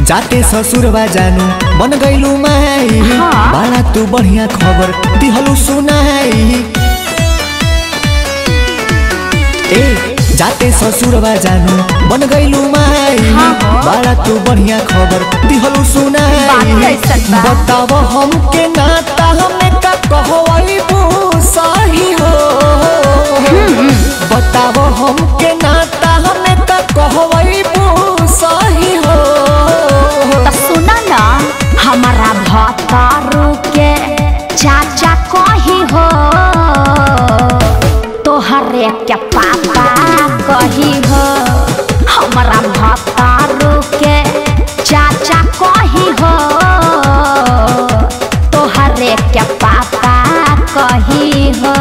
जाते ससुरबा जानु बन गइलु माई हाँ। बाला तू बढ़िया खबर दिहलु सुनाई ए जाते ससुरबा जानु बन गइलु माई हाँ, हाँ। बाला तू बढ़िया खबर दिहलु बात सुनाई कैसन बा? बताव हमके नाता हमें का कहवई सही हो बताव हमके नाता हमें का कहवई सही हो तो सुना ना हमारा भतारू के चाचा कही हो तोहरे के पापा कही हो हमारा भतारू के चाचा कही हो तोहरे के पापा कही हो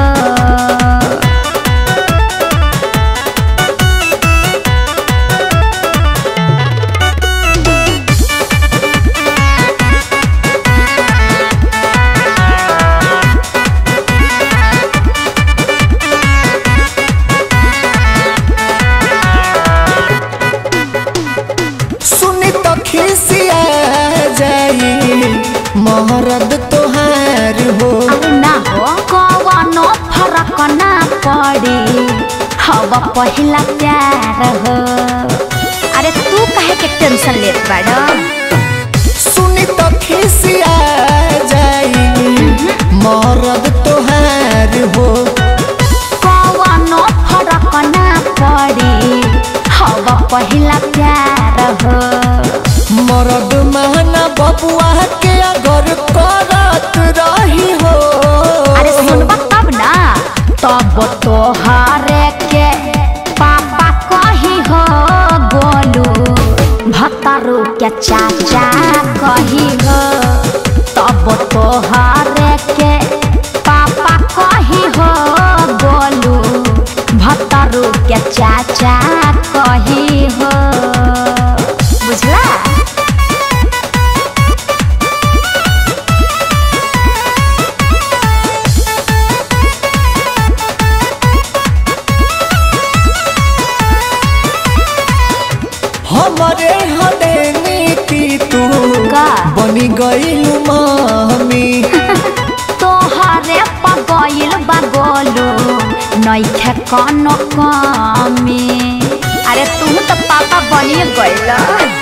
सुनी तो खिसिया जाई महरद तोहार हो अरे ना हो कवनो फरक ना पड़ी हव पहिला प्यार हो अरे तू काहे के टेंशन लेत बाड़ सुनी तो खिसिया जाई महरद तोहार हो कवनो फरक ना पड़ी हव पहिला प्यार हो मरद महना बबुआ के अगर करत रही हो अरे सुनबा तब ना तब तोहरे के पापा कही हो गोलू भतारू के चाचा कही हो तब तोहरे के पापा कही हो गोलू भतारू के चाचा कही हो बुझला हमरे हदेनी की तू का? बनी गइलु मामी तोहरे पगइल बगोलू नइखे कनो कमी अरे तू तो पापा बनिए गइल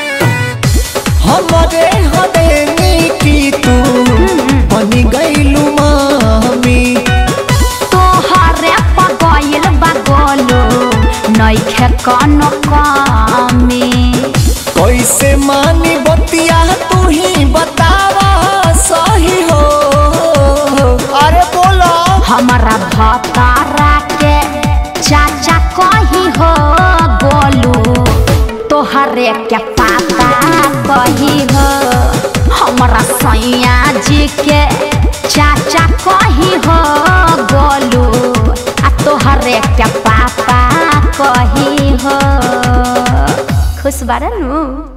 हमरे हदेनी की तू बनी गइलु मामी तोहरे पगइल बगोलू नइखे कनो कमी कैसे मानी बतिया तू ही बतावा सही हो अरे बोलो हमारा भतारा के चाचा कही हो गोलू तोहरे के पापा कही हो हमारा सैया जी के चाचा कही हो गोलू आ तोहरे के पापा कही हो खुश बारन